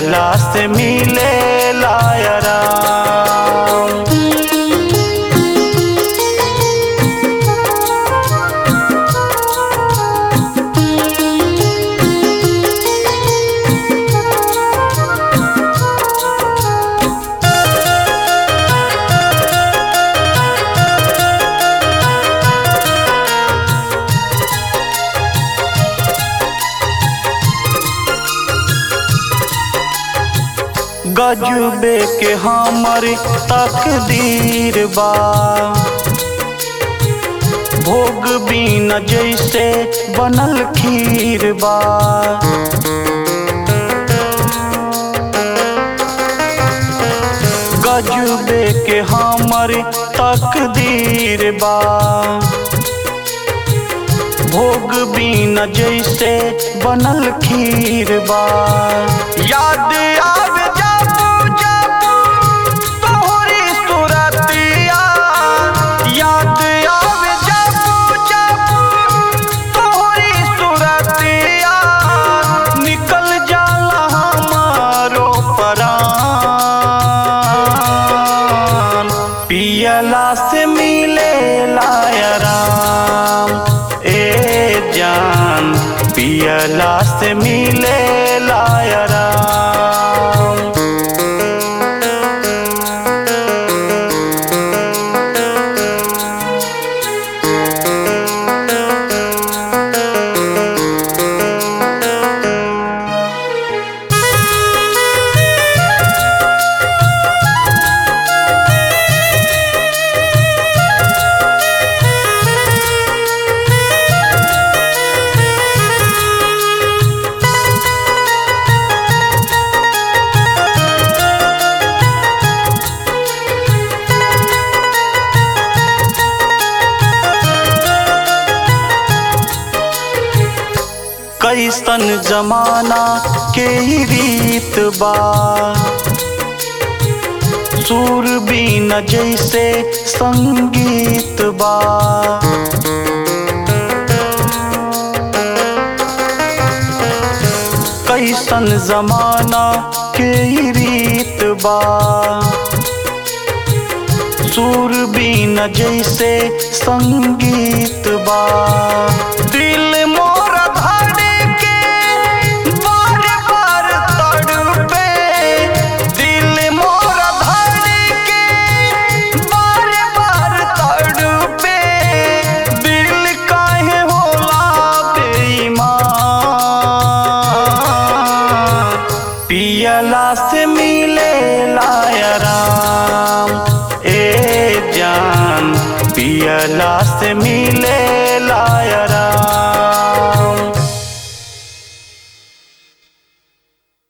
पियला से मिले लायरा गजबे के हमर तकदीर बा भोग बिना जैसे बनल खीर बा गजबे के हमर तकदीर बा भोग बिना जैसे बनल खीर बा याद आवे जाबू जाबू तोहरी सुरतिया याद आवे जाबू जाबू तोहरी सुरतिया निकल जाला हमारो परान पियला से मिले लायराम ए जान पियला से मिले लायराम कैसन जमाना के ही रीत बा सुर बीन जैसे संगीत बा कैसन जमाना के ही रीत बा सुर बीन जैसे संगीत बा दिल मोर धड़के बार बार तड़पे दिल मोर धड़के बार बार तड़पे दिल काहे होला बेईमान पियला से मिले लायराम ए जान पियला से मिले लायराम